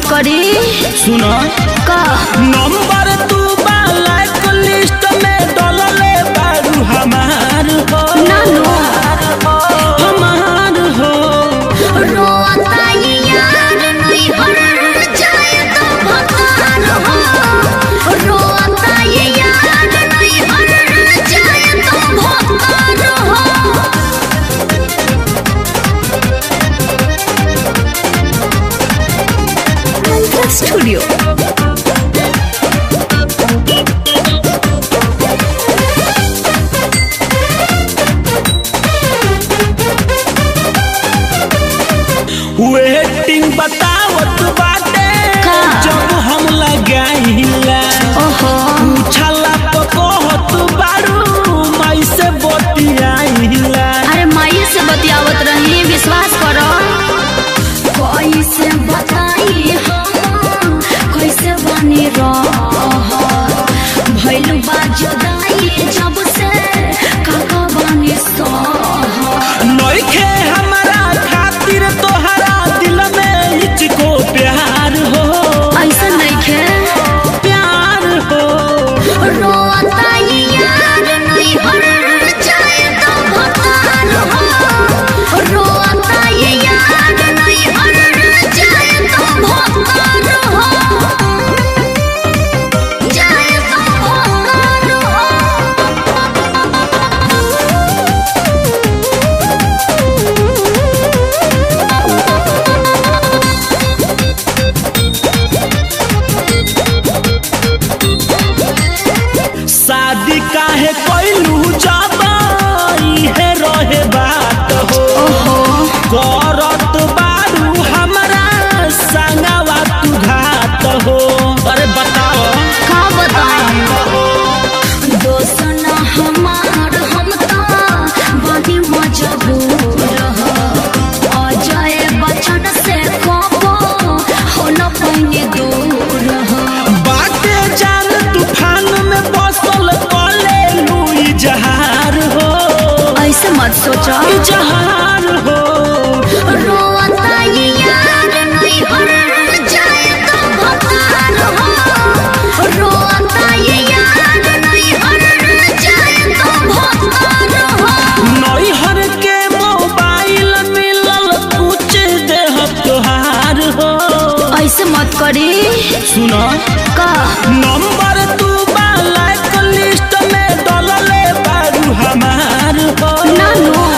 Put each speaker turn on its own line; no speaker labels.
करी
सुन
का
नंबर तू ब्लैक लिस्ट में डलले बारू हमार हो
नानू।
हमार हो
रोता ये यार नहीं हर जाए तो भगवान हो रोता ये यार नहीं हर जाए तो भगवान हो स्टूडियो
वेटिंग बतावत बाटे
का?
जब हम लगाइला
ओहो
पूछला तो कहत बारू माई से बतियाइला
अरे माई से बतियावत रही विश्वास करो कैसे बताई हम कैसे बनी रह भइल बा जुदाई जब से काका बनी सह
नइखे हमरा खातिर तोहरा दिल में इचको प्यार हो
ऐसा नइखे
प्यार हो
रोता ये यार नहीं हर जाए तो भगवान हो रोता ये यार नहीं हर जाए तो भगवान हो जाए तो भगवान हो
शादी काहे कैलू जब इहे रहे बात हो करत बारू हमरा संगवा तू घात हो अरे बताओ
का बताएं दोस्त न हमार हम तो बड़ी मजबूर हो अजय बचन से कबो हो न पहने दूर हो
बाटे जान तूफान में बसल कले लुई जहार हो
ऐसे मत सोचो
ई जहार हो
रोता ये यार नहीं हर जाए तो भगवान हो रोता ये यार नहीं हर जाए तो भगवान हो
नैहर के मोबाइल मिलल कुछ देह तोहार हो
ऐसे मत करी
सुन
का
नंबर तू ब्लैक लिस्ट में डलले बारू हमार हो
नानू